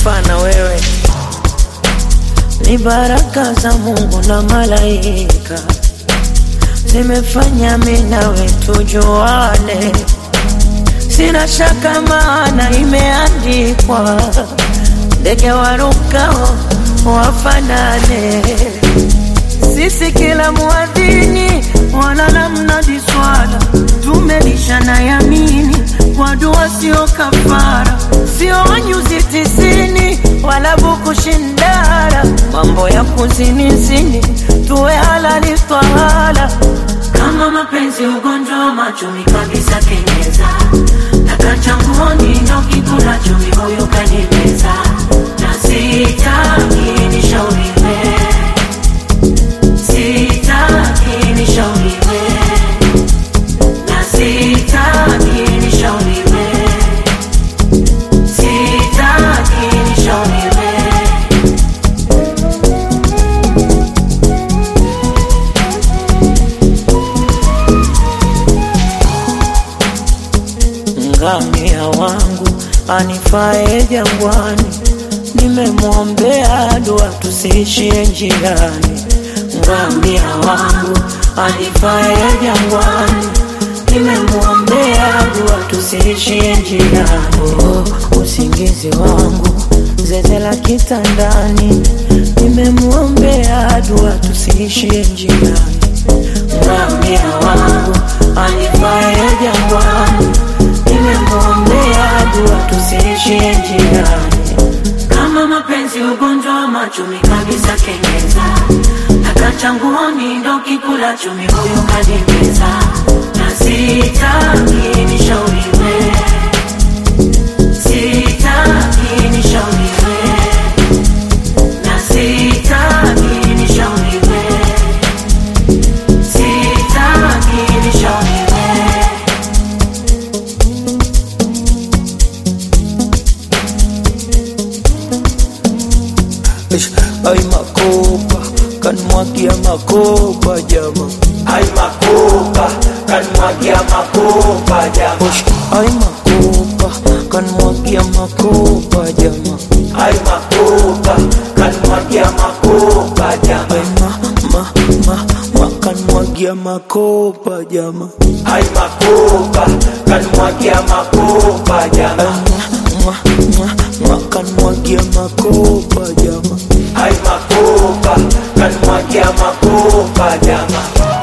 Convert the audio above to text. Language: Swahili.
sifa na wewe ni baraka za Mungu na malaika zimefanya mimi nawe tujuane, sina shaka maana imeandikwa, ndege warukao wafanane. Sisi kila muadhini wala la mnadi swala, tumelishana yamini kwa dua, sio kafara, sio wanyuzi tisini wala buku shindara, mambo ya kuzinizini tuwe halali twahala. Kama mapenzi ugonjwa wa machumi kabisa, kenyeza takachanguoni ndo kikula chumi, huyu kanimeza na sitaki nishauriwe sitaki nishauriwe na sitaki nishauriwe sitaki nishauriwe ngamia wangu anifae jangwani, nimemwombea dua tusiishie njiani. Ngamia wangu anifae jangwani, nimemwombea dua tusiishie njiani. Oh, usingizi wangu zeze la kitandani, nimemwombea dua tusiishie njiani. Ngamia wangu anifae jangwani, nimemwombea dua tusiishie njiani. Kama mapenzi ugonjwa wa machumi kabisa, kenyeza takachanguoni ndo kikula chumi, huyu kanimeza na sitaki nishauriwe, sitaki nishauriwe na sitaki nishauriwe, sitaki nishauriwe. Ish, Ay makopa kanmwagia makopa jama Ay makopa, kanmwagia makopa jama. Ish, Ay makopa kanmwagia makopa jama Ay makopa, kanmwagia makopa jama. Ay ma ma ma ma kanmwagia makopa jama Ay makopa, kanmwagia makopa Ay jama. ma ma ma ma kanmwagia makopa jama Ay makopa, kanmwagia makopa jama.